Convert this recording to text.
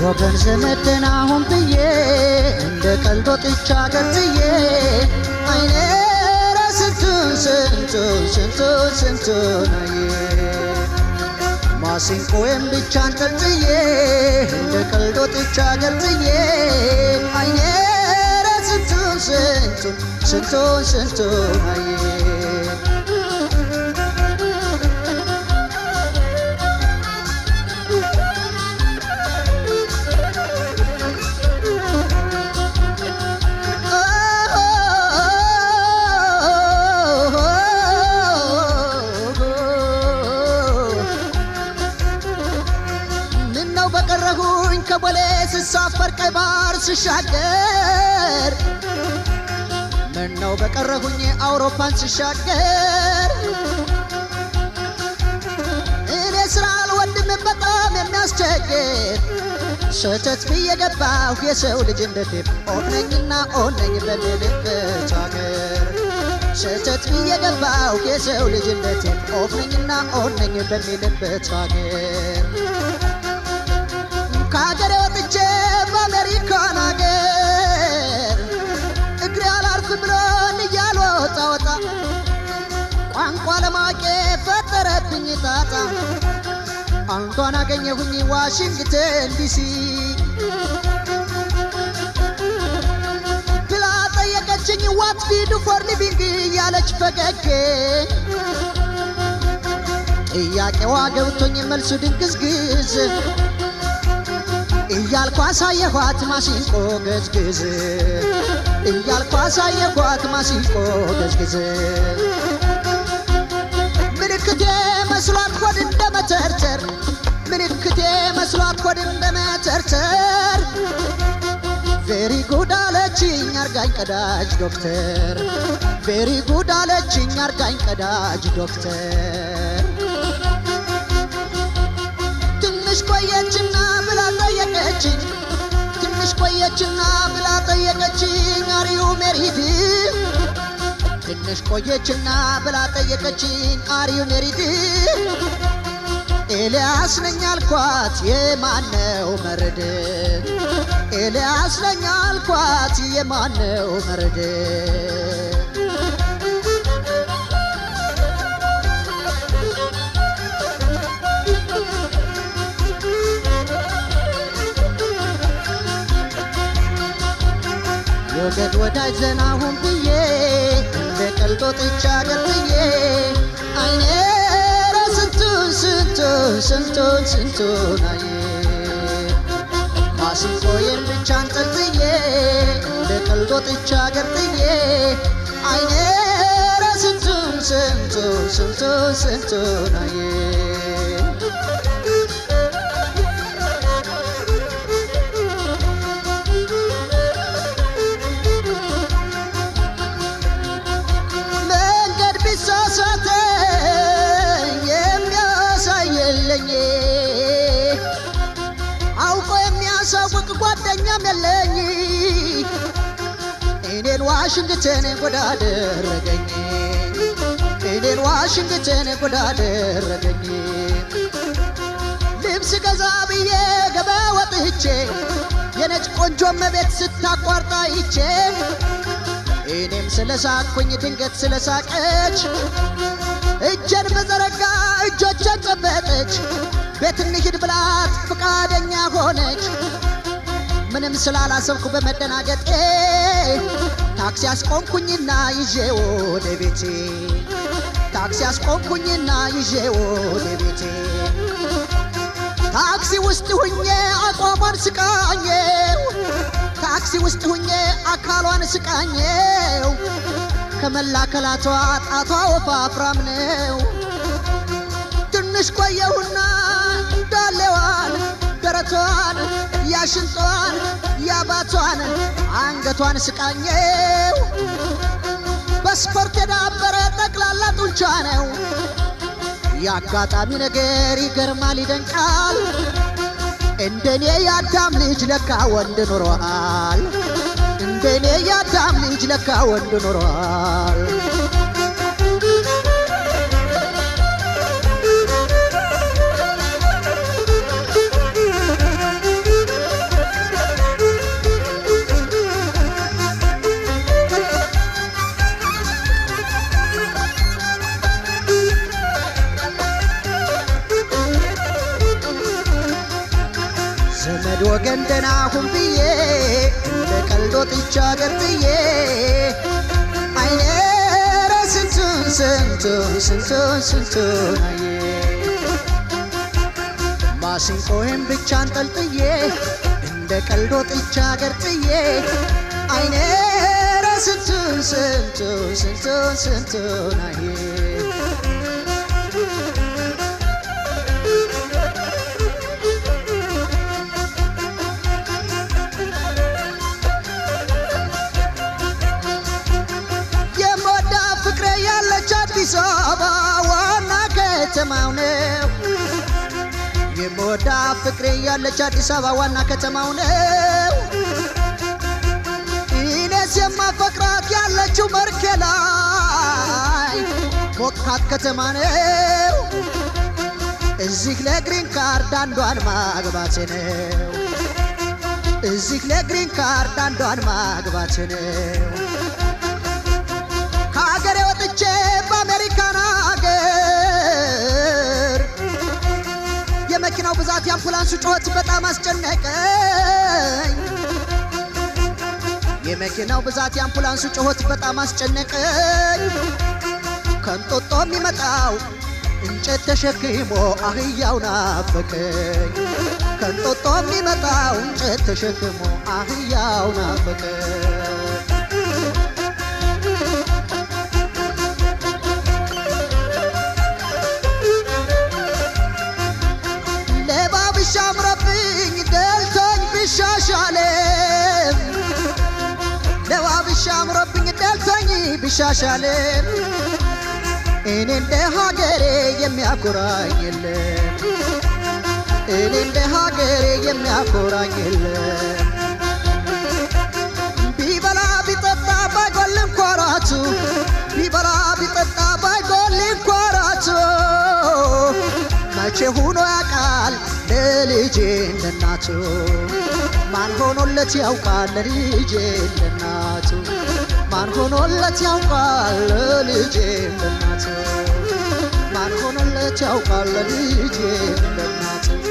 ወገን ዘመድን አሁን ብዬ እንደ ቀልድ ወጥቻ ገልጽዬ አይኔ ኧረ ስንቱን ስንቱን ስንቱን ስንቱን አየ ማሲንቆዬን ብቻ አንጠልጥዬ እንደ ቀልድ ወጥቻ ገልጽዬ አይኔ ኧረ ስንቱን ስንቱን ስንቱን ስንቱን አየ ምነው በቀረሁኝ ከቦሌ ስሳፈር ቀይ ባህር ስሻገር ምነው በቀረሁኝ አውሮፓን ስሻገር እኔ ስራ አልወድም በጣም የሚያስቸግር ሸተት ብዬ ገባሁ የሰው ልጅ እንደቴ ኦነኝና ኦነኝ በምልበት አገር ሸተት ብዬ ገባሁ የሰው ልጅ እንደቴ ኦነኝና ኦነኝ በሚልበት አገር ከሀገሬ ወጥቼ በአሜሪካን አገር እግሬ አላርፍ ብሎን እያልወጣ ወጣ ቋንቋ ለማቄ ፈጠረብኝ ጣጣ አንዷን አገኘሁኝ ዋሽንግተን ዲሲ ብላ ጠየቀችኝ ዋት ዲዱ ፎር ሊቪንግ እያለች ፈገግ ጥያቄዋ ገብቶኝ መልሱ ድንግዝግዝ እያልኩ አሳየኋት ማሲንቆ ገዝግዝ እያልኩ አሳየኋት ማሲንቆ ገዝግዝ ምልክቴ መስሏት ሆድ እንደ መተርተር ምልክቴ መስሏት ሆድ እንደ መተርተር ቬሪ ጉድ አለችኝ አርጋኝ ቀዳጅ ዶክተር ቬሪ ጉድ አለችኝ አርጋኝ ቀዳጅ ዶክተር ትንሽ ቆየችና ብላ ጠየቀችኝ ትንሽ ቆየችና ብላ ጠየቀችኝ አሪዩ ሜሪድ ትንሽ ቆየችና ብላ ጠየቀችኝ አሪዩ ሜሪድ ኤልያስ ነኝ አልኳት የማነው መርድ ኤልያስ ነኝ አልኳት የማነው መርድ ወገን ወዳጅ ዘና ሁን ብዬ እንደ ቀልድ ወጥቻ ገልጥዬ አይኔ ኧረ ስንቱን ስንቱን ስንቱን ስንቱን አየ ማሲንቆዬን ብቻ አንጠልጥዬ እንደ ቀልድ ወጥቻ ገልጥዬ አይኔ ኧረ ስንቱን ስንቱን ስንቱን ስንቱን አየ መንገድ ቢሳሳተኝ የሚያሳየለኝ አውቆ የሚያሳውቅ ጓደኛም የለኝ እኔን ዋሽንግተን ጎዳ አደረገኝ እኔን ዋሽንግተን ጎዳ አደረገኝ ልብስ ገዛ ብዬ ገበያ ወጥቼ የነጭ ቆንጆ መቤት ስታቋርጣ ይቼ እኔም ስለሳቅኩኝ ድንገት ስለሳቀች እጄን በዘረጋ እጆቼን ጨበጠች ቤት እንሂድ ብላት ፍቃደኛ ሆነች ምንም ስላላሰብኩ በመደናገጤ ታክሲ አስቆምኩኝና ይዤ ወደ ቤቴ ታክሲ አስቆምኩኝና ይዤ ወደ ቤቴ ታክሲ ውስጥ ሁኜ አቋሟን ስቃኘው ታክሲ ውስጥ ሁኜ አካሏን ስቃኘው ከመላከላቷ ጣቷ ወፋፍራም ነው። ትንሽ ቆየሁና ዳሌዋን፣ ደረቷን፣ ያሽንጧን፣ ያባቷን፣ አንገቷን ስቃኘው በስፖርት የዳበረ ጠቅላላ ጡንቻ ነው። የአጋጣሚ ነገር ይገርማል፣ ይደንቃል። እንደኔ የአዳም ልጅ ለካ ወንድ ኖሯል። እንደኔ የአዳም ልጅ ለካ ወንድ ኖሯል። ፍቅሬን አሁን ብዬ እንደ ቀልድ ወጥቼ አገር ጥዬ አይኔ ኧረ ስንቱን ስንቱን ስንቱን ስንቱን አየ ማሲንቆዬን ብቻ አንጠልጥዬ እንደ ቀልድ ወጥቼ አገር ጥዬ አይኔ ኧረ ስንቱን ስንቱን ስንቱን ስንቱን አየ የሞዳ ፍቅሬ ያለች አዲስ አበባ ዋና ከተማው ነው። የሞዳ ፍቅሬ ያለች አዲስ አበባ ዋና ከተማው ነው። ኢኔስ የማፈቅራት ያለችው መርኬ ላይ ሞቃት ከተማ ነው። እዚህ ለግሪን ካርድ አንዷን ማግባት ነው። እዚህ ለግሪን ካርድ አንዷን ማግባት ነው። ከሀገሬ ወጥቼ በአሜሪካን ሀገር የመኪናው ብዛት የአምቡላንሱ ጩኸት በጣም አስጨነቀኝ። የመኪናው ብዛት የአምቡላንሱ ጩኸት በጣም አስጨነቀኝ። ከንጦጦ የሚመጣው እንጨት ተሸክሞ አህያው ናፈቀኝ። ከንጦጦ የሚመጣው እንጨት ተሸክሞ አህያው ናፈቀኝ። ሌባ ቢሻምረብኝ ደልቶኝ ቢሻሻልም ሌባ ቢሻምረብኝ ደልቶኝ ቢሻሻልም እኔ እንደ ሀገሬ የሚያኮራኝ የለም እኔ እንደ ሀገሬ የሚያኮራኝ የለም ቢበላ ቢጠጣ ባይጎል እንኳራቱ ቢበላ ቢጠጣ ባይጎል እንኳራቱ መቼ ሆኖ ያውቃል ለልጄ እንደናቱ ማን ሆኖለት ያውቃል ለልጄ እንደናቱ ማን ሆኖለት ያውቃል ለልጄ እንደናቱ ማን ሆኖለት ያውቃል ለልጄ እንደናቱ